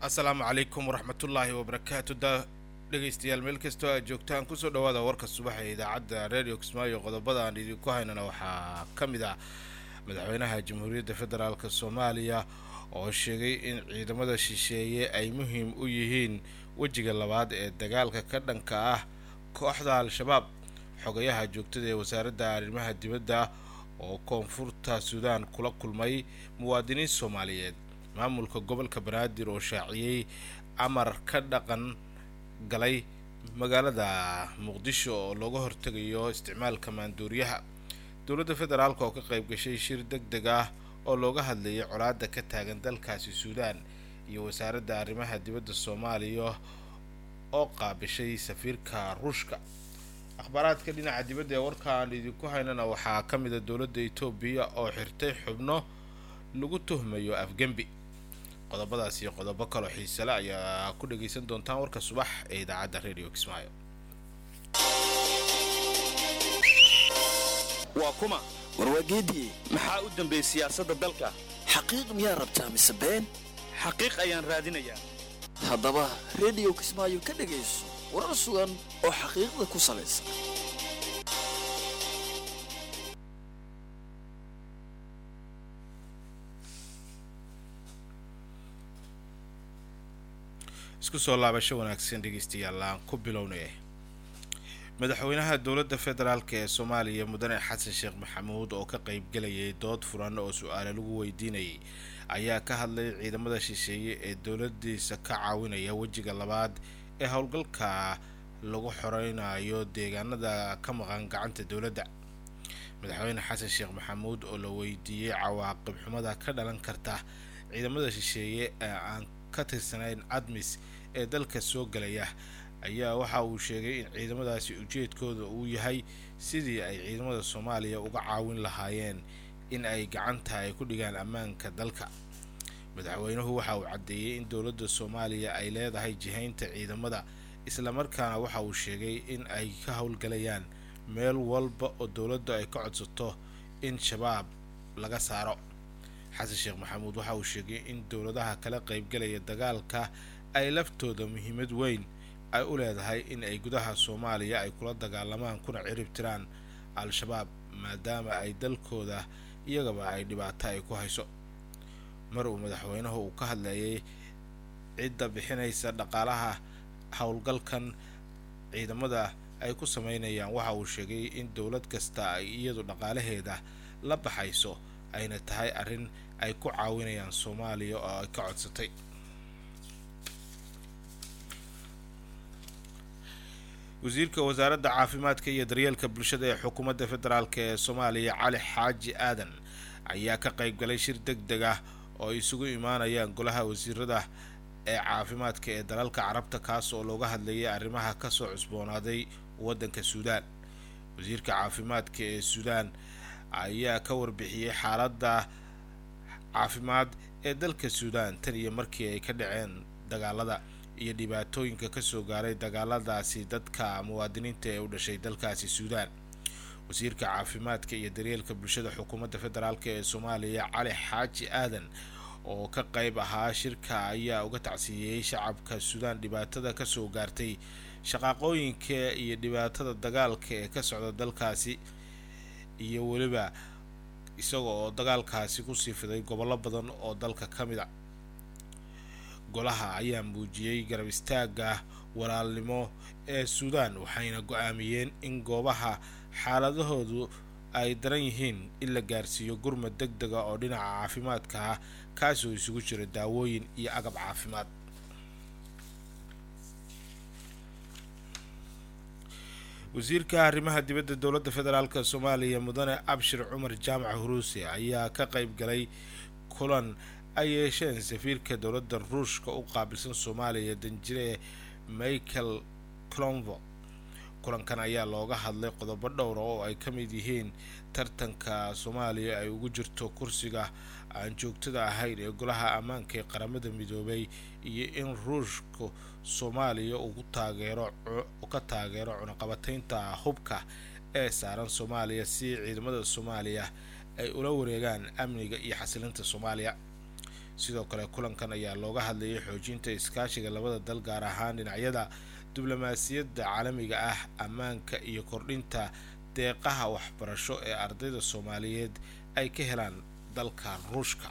asalaamu calaykum waraxmatullaahi wabarakaatu da dhegaystayaal meel kastoo aad joogtaan kusoo dhawaada warka subax ee idaacadda radio kismaayo qodobada aan idinku haynana waxaa ka mid ah madaxweynaha jamhuuriyadda federaalk soomaaliya oo sheegay in ciidamada shisheeye ay muhiim u yihiin wejiga labaad ee dagaalka ka dhanka ah kooxda al-shabaab xogayaha joogtada ee wasaaradda arrimaha dibadda oo koonfurta suudaan kula kulmay muwaadiniin soomaaliyeed maamulka gobolka banaadir oo shaaciyey amar ka dhaqan galay magaalada muqdisho oo looga hortegayo isticmaalka maanduuriyaha dowladda federaalk oo ka qayb gashay shir deg deg ah oo looga hadlayay colaadda ka taagan dalkaasi suudaan iyo wasaaradda arrimaha dibadda soomaaliya oo qaabishay safiirka ruushka akhbaaraadka dhinaca dibadda ee warka aan idinku haynana waxaa ka mid a dowladda etoobiya oo xirtay xubno lagu tuhmayo afgembi qodobadaas iyo qodobo kaloo xiisale ayaa ku dhagaysan doontaan warka subax ee idaacadda radio kismaayo waa kuma warwaageediye maxaa u dambeeyey siyaasadda dalka xaqiiq miyaa rabtaa mise been xaqiiq ayaan raadinayaa haddaba rediyo kismaayo ka dhegayso warar sugan oo xaqiiqda ku salaysan isku soo laabasho wanaagsan dhegaystayaal aan ku bilownay madaxweynaha dowladda federaalk ee soomaaliya mudane xasan sheekh maxamuud oo ka qaybgelayay dood furan oo su-aale lagu weydiinayay ayaa ka hadlay ciidamada shisheeye ee dowladiisa ka caawinaya wejiga labaad ee howlgalka lagu xoreynayo deegaanada ka maqan gacanta dowladda madaxweyne xasan sheekh maxamuud oo la weydiiyey cawaaqib xumada ka dhalan karta ciidamada shisheeye ee aan ka tirsanayn admis ee dalka soo galaya ayaa waxa uu sheegay in ciidamadaasi ujeedkooda uu yahay sidii ay ciidamada soomaaliya uga caawin lahaayeen in ay gacanta ay ku dhigaan ammaanka dalka madaxweynuhu waxa uu caddeeyey in dowladda soomaaliya ay leedahay jihaynta ciidamada islamarkaana waxa uu sheegay in ay ka howlgalayaan meel walba oo dowladda ay ka codsato in shabaab laga saaro xasan sheekh maxamuud waxa uu sheegay in dowladaha kala qaybgalaya dagaalka ay laftooda muhiimad weyn ay u leedahay in ay gudaha soomaaliya ay kula dagaalamaan kuna cirib tiraan al-shabaab maadaama ay dalkooda iyagaba ay dhibaato ay ku hayso mar uu madaxweynuhu uu ka hadlayay cidda bixinaysa dhaqaalaha howlgalkan ciidamada ay ku sameynayaan waxa uu sheegay in dowlad kasta ay iyadu dhaqaalaheeda la baxayso ayna tahay arrin ay ku caawinayaan soomaaliya oo ay ka codsatay wasiirka wasaaradda caafimaadka iyo daryeelka bulshada ee xukuumadda federaalk ee soomaaliya cali xaaji aadan ayaa ka qayb galay shir deg deg ah oo ay isugu imaanayaan golaha wasiirada ee caafimaadka ee dalalka carabta kaas oo looga hadlayay arrimaha kasoo cusboonaaday waddanka suudaan wasiirka caafimaadka ee suudaan ayaa ka warbixiyey xaaladda caafimaad ee dalka suudaan tan iyo markii ay ka dhaceen dagaalada iyo dhibaatooyinka kasoo gaaray dagaaladaasi dadka muwaadiniinta ee u dhashay dalkaasi suudaan wasiirka caafimaadka iyo daryeelka bulshada xukuumadda federaalk ee soomaaliya cali xaaji aadan oo ka qayb ahaa shirka ayaa uga tacsiiyey shacabka suudaan dhibaatada kasoo gaartay shaqaaqooyinka iyo dhibaatada dagaalka ee ka socda dalkaasi iyo weliba isaga oo dagaalkaasi kusii fiday gobollo badan oo dalka ka mid a golaha ayaa muujiyey garab istaagga walaalnimo ee suudaan waxayna go-aamiyeen in goobaha xaaladahoodu ay daran yihiin in la gaarsiiyo gurmad deg dega oo dhinaca caafimaadka ah kaasoo isugu jira daawooyin iyo agab caafimaad wasiirka arrimaha dibadda dowladda federaalk soomaaliya mudane abshir cumar jaamac huruuse ayaa ka qayb galay kulan ay yeesheen safiirka dowladda ruushka u qaabilsan soomaaliya danjire michael clonvo kulankan ayaa looga hadlay qodobo dhowra oo ay ka mid yihiin tartanka soomaaliya ay ugu jirto kursiga aan joogtada ahayn ee golaha ammaanka ee qaramada midoobay iyo in ruushka soomaaliya uu taageero ka taageero cunaqabataynta hubka ee saaran soomaaliya si ciidamada soomaaliya ay ula wareegaan amniga iyo xasilinta soomaaliya sidoo kale kulankan ayaa looga hadlayay xoojinta iskaashiga labada dal gaar ahaan dhinacyada diblomaasiyadda caalamiga ah ammaanka iyo kordhinta deeqaha waxbarasho ee ardayda soomaaliyeed ay ka helaan dalka ruushka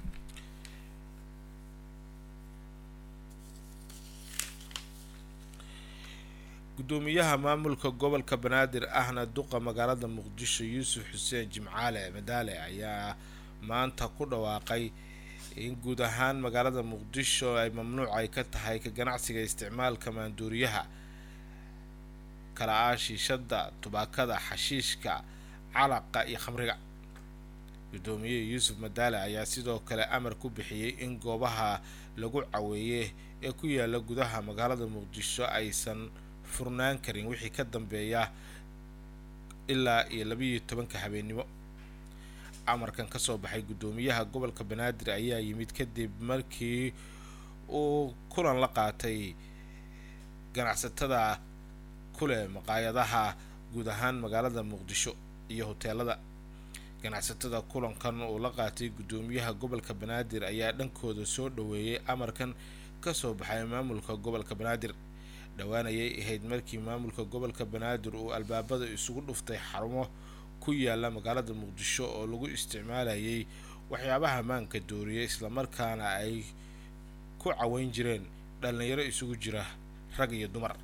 gudoomiyaha maamulka gobolka banaadir ahna duqa magaalada muqdisho yuusuf xuseen jimcaale madaale ayaa maanta ku dhawaaqay in guud ahaan magaalada muqdisho ay mamnuuc ay ka tahay ka ganacsiga isticmaalka maanduuriyaha kala ah shiishada tubaakada xashiishka calaqa iyo khamriga gudoomiye yuusuf madaale ayaa sidoo kale amar ku bixiyey in goobaha lagu caweeye ee ku yaala gudaha magaalada muqdisho aysan furnaan karin wixii ka dambeeya ilaa iyo labiiyo tobanka habeennimo amarkan kasoo baxay guddoomiyaha gobolka banaadir ayaa yimid kadib markii uu kulan la qaatay ganacsatada kuleh maqaayadaha guud ahaan magaalada muqdisho iyo hoteelada ganacsatada kulankan uu la qaatay guddoomiyaha gobolka banaadir ayaa dhankooda soo dhaweeyay amarkan kasoo baxay maamulka gobolka banaadir dhowaanayay ahayd markii maamulka gobolka banaadir uu albaabada isugu dhuftay xarumo ku yaala magaalada muqdisho oo lagu isticmaalayay waxyaabaha maanka dooriya islamarkaana ay ku caweyn jireen dhalinyaro isugu jira rag iyo dumar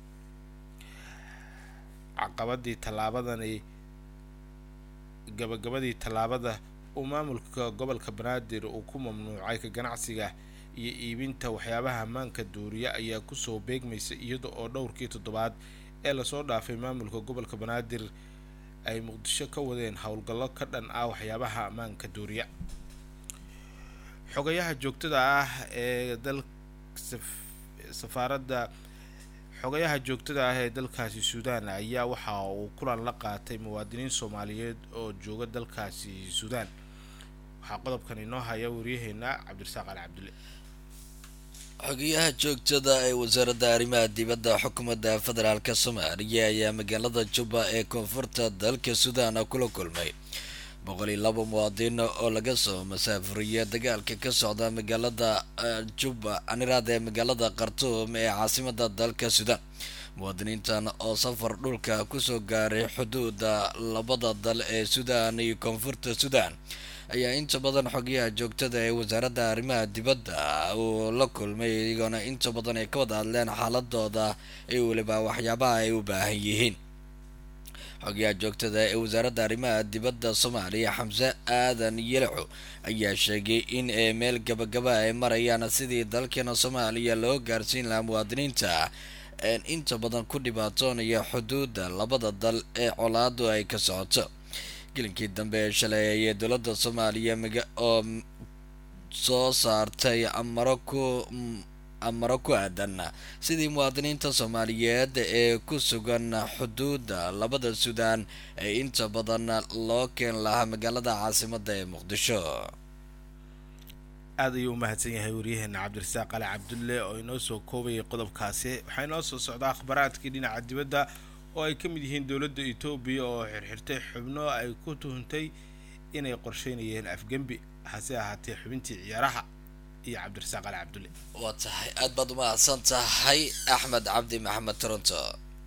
caqabadii tallaabadani gabagabadii tallaabada uu maamulka gobolka banaadir uu ku mamnuucay ka ganacsiga iyo iibinta waxyaabaha maanka duuriya ayaa kusoo beegmaysa iyada oo dhowrkii toddobaad ee lasoo dhaafay maamulka gobolka banaadir ay muqdisho ka wadeen howlgallo ka dhan ah waxyaabaha maanka duuriya xogayaha joogtada ah ee dal safaaradda xogayaha joogtada ah ee dalkaasi suudaan ayaa waxa uu kulan la qaatay muwaadiniin soomaaliyeed oo jooga dalkaasi suudaan waxaa qodobkan inoo haya waryaheena cabdirasaaq ali cabdulle xogayaha joogtada ee wasaaradda arrimaha dibadda xukuumadda federaalk soomaaliya ayaa magaalada juba ee koonfurta dalka suudaan kula kulmay boqol iyo laba muwaadin oo laga soo masaafuriya dagaalka ka socda magaalada juba aniraad ee magaalada khartuum ee caasimada dalka suudaan muwaadiniintan oo safar dhulka kusoo gaaray xuduuda labada dal ee suudaan iyo koonfurta suudaan ayaa inta badan xogayaha joogtada ee wasaaradda arrimaha dibadda uu la kulmay iyagoona inta badan ay ka wada hadleen xaaladooda iyo weliba waxyaabaha ay u baahan yihiin xogayaha joogtada ee wasaaradda arrimaha dibadda soomaaliya xamse aadan yelaco ayaa sheegay in ee meel gabagaba ay marayaan sidii dalkeena soomaaliya loo gaarsiin lahaa muwaadiniinta inta badan ku dhibaatoonaya xuduudda labada dal ee colaadu ay ka socoto gelinkii dambe ee shalay ayay dowladda soomaaliya maga oo soo saartay amaro ku amaro ku aadan sidii muwaadiniinta soomaaliyeed ee ku sugan xuduudda labada suudaan ee inta badan loo keen lahaa magaalada caasimadda ee muqdisho aada ayuu u mahadsan yahay waryaheena cabdirasaaq ali cabdulle oo inoo soo koobayay qodobkaasi waxaa inoo soo socdaa akhbaraadkii dhinaca dibadda oo ay ka mid yihiin dowladda etoobiya oo xirxirtay xubno ay ku tuhuntay inay qorsheynayeen afgembi hase ahaatee xubintii ciyaaraha iyo cabdirasaaq ali cabdulle waa tahay aad baad umahadsan tahay axmed cabdi maxamed toronto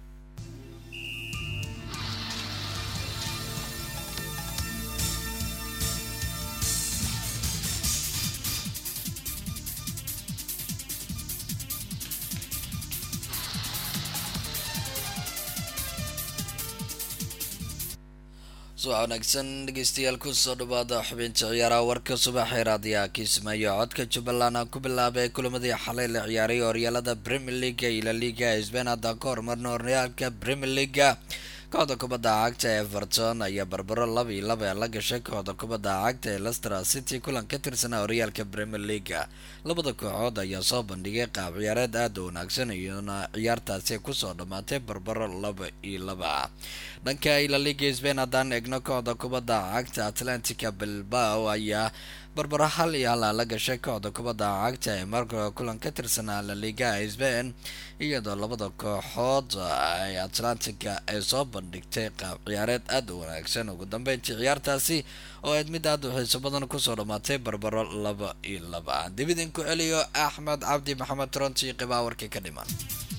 subax wanaagsan dhegeystayaal kusoo dhawaada xubinta ciyaaraha warka subaxee raadiyaha kiismaayo codka jubbaland aan ku bilaabay kulamadii xalay la ciyaaray horyaalada premier leaga iyo la liga sbain haddaan ka hormarna horyaalka premier leaga kooxda kubadda cagta ee everton ayaa barbaro laba iyo laba la gashay kooxda kubadda cagta ee lester city kulan ka tirsanaa horyaalka premier leaga labada kooxood ayaa soo bandhigay qaab ciyaareed aada u wanaagsan iyona ciyaartaasi kusoo dhammaatay barbaro laba iyo laba dhanka ila liga sbain haddaan eegno kooxda kubadda cagta atlantica bilbao ayaa barbaro hal iyo hal la gashay kooxda kubadda cagta ee marka kulan ka tirsanaa la liga sbain iyadoo labada kooxood ay atlantica ay soo bandhigtay qaab ciyaareed aada u wanaagsan ugu dambeyntii ciyaartaasi oo ayd mid aada u xiiso badan kusoo dhammaatay barbaro laba iyo laba dib idinku celiyo axmed cabdi maxamed toronto iyo qibaa warkii ka dhiman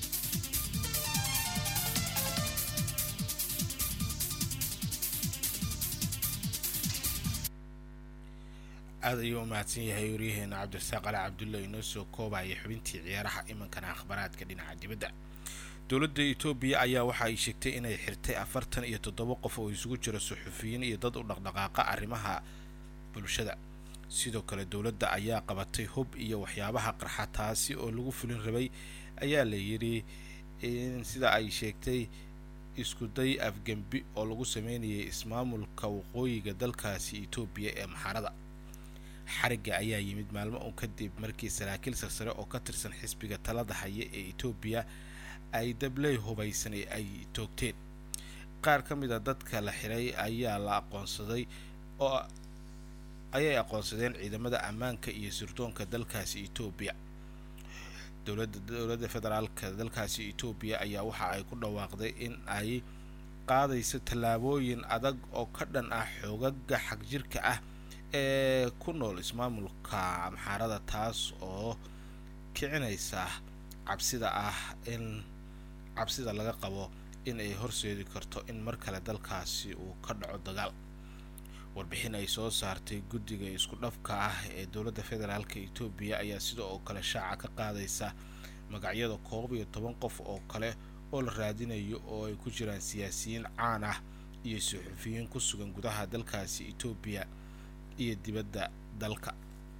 aada ayuu u mahadsan yahay waryaheena cabdirasaaq ali cabdulla inoo soo koobaya xubintii ciyaaraha imankana akhbaraadka dhinaca dibadda dowladda etoobiya ayaa waxa ay sheegtay inay xirtay afartan iyo toddoba qof oo isugu jira suxufiyiin iyo dad u dhaqdhaqaaqa arrimaha bulshada sidoo kale dowladda ayaa qabatay hub iyo waxyaabaha qarxa taasi oo lagu fulin rabay ayaa la yidhi in sida ay sheegtay iskuday afgembi oo lagu sameynayay ismaamulka waqooyiga dalkaasi etoobiya ee maxarada xarigga ayaa yimid maalmo un kadib markii saraakiil sarsare oo ka tirsan xisbiga talada haya ee etoobiya ay dabley hubaysan ay toogteen qaar ka mid a dadka la xiray ayaa la aqoonsaday oo ayay aqoonsadeen ciidamada ammaanka iyo sirdoonka dalkaasi etoobiya dowladda dowladda federaalka dalkaasi etoobiya ayaa waxa ay ku dhawaaqday in ay qaadayso tallaabooyin adag oo ka dhan ah xoogaga xagjirka ah ee ku nool ismaamulka amxaarada taas oo kicinaysa cabsida ah in cabsida laga qabo in ay horseedi karto in mar kale dalkaasi uu ka dhaco dagaal warbixin ay soo saartay guddiga isku dhafka ah ee dowladda federaalka etoobiya ayaa sida oo kale shaaca ka qaadaysa magacyada koob iyo toban qof oo kale oo la raadinayo oo ay ku jiraan siyaasiyiin caan ah iyo suxufiyiin ku sugan gudaha dalkaasi etoobiya iyo dibadda dalka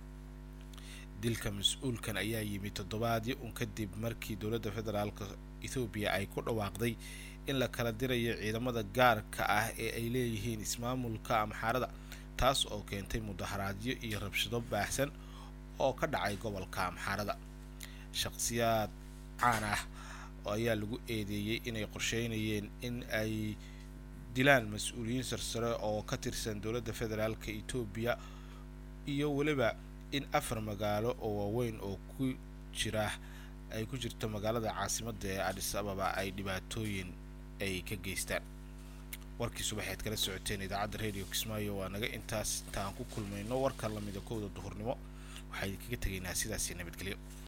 dilka mas-uulkan ayaa yimi toddobaadyo un kadib markii dowladda federaalka ethoobiya ay ku dhawaaqday in la kala dirayo ciidamada gaarka ah ee ay leeyihiin ismaamulka amxaarada taas oo keentay mudaharaadyo iyo rabshado baahsan oo ka dhacay gobolka amxaarada shaqsiyaad caan ah ayaa lagu eedeeyey inay qorsheynayeen in ay dilaan mas-uuliyiin sarsare oo ka tirsan dowladda federaalka etoobiya iyo weliba in afar magaalo oo waaweyn oo ku jira ay ku jirto magaalada caasimadda ee adis ababa ay dhibaatooyin ay ka geystaan warkii subaxeed kala socoteen idaacadda radio kismaayo waa naga intaas intaan ku kulmayno warka lamida kowda duhurnimo waxaa idinkaga tegaynaa sidaasi nabadgelyo